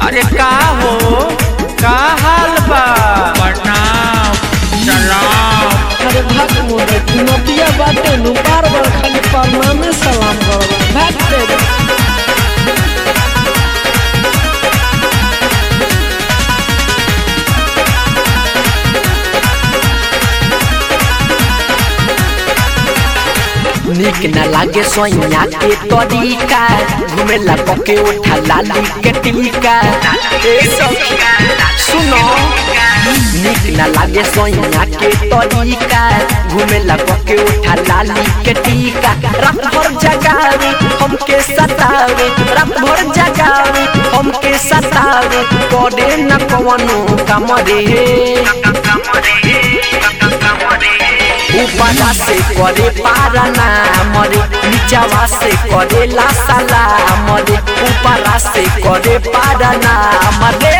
अरे का हो का हाल बा प्रणाम सलाम अरे भाग मोरे नदिया बाटे नु बार बार खाली परनामे सलाम करला भाग तेरे निक न लागे सोइया के तरीका घुमेला पके उठा लाली के टीका ए सखी सुनो निक न लागे सोइया के तरीका घुमेला पके उठा लाली के टीका रात भर जगावे हमके सतावे रात भर जगावे हमके सतावे करे न कवनो काम रे ऊपरा से करे पारना मरे नीचवा से करे लासाला मरे ऊपरा से करे पारना मरे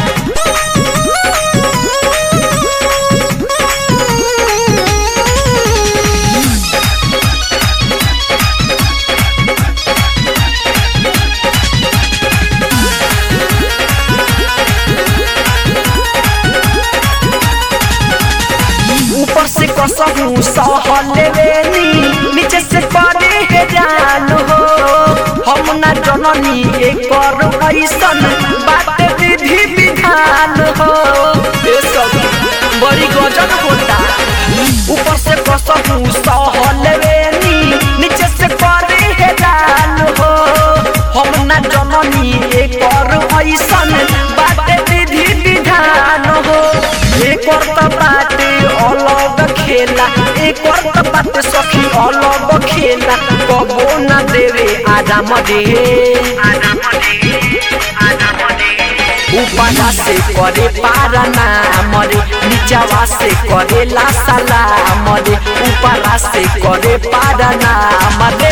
ऊपर से कसहू सहल लेवेनी नीचे से करे हे जान हो हम ना जननी एकर ऐसन बात विधि विधान हो ए सब बड़ी गजब होता ऊपर से कसहू सहल लेवेनी नीचे से करे हे जान हो हम ना जननी एकर ऐसन बात विधि विधान हो एकर त बाटे अलग खेला एकर त बाटे सखी अलग खेला कबो न देवे आराम दे ऊपरा से करे पारना मरे नीचवा से करे लासाला मरे ऊपरा से करे पारना मरे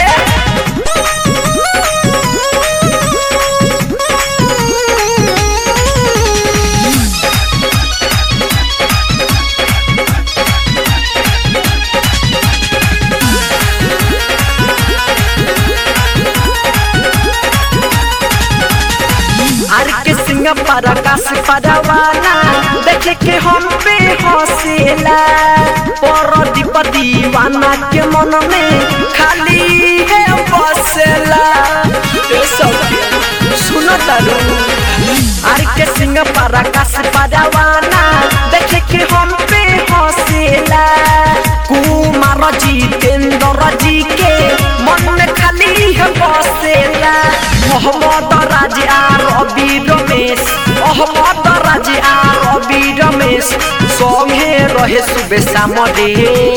आर के सिंह पर आकाश परवाना देखे के हम पे हंसेला पर दीप दीवाना के मन में खाली है बसेला ए सखी सुन तारू आर के सिंह पर आकाश परवाना देखे के हम पे हंसेला कुमार जितेंद्र जी के मन में खाली है बसेला मोहम्मद राज आ रवि रमेश मोहम्मद राज आ रवि रमेश संगे रहे सुबह सामरे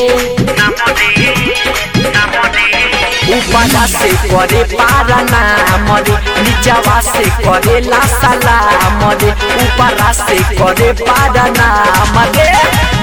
ऊपरा से करे पारना मरे नीचवा से करे लासाला मरे ऊपरा से करे पारना मरे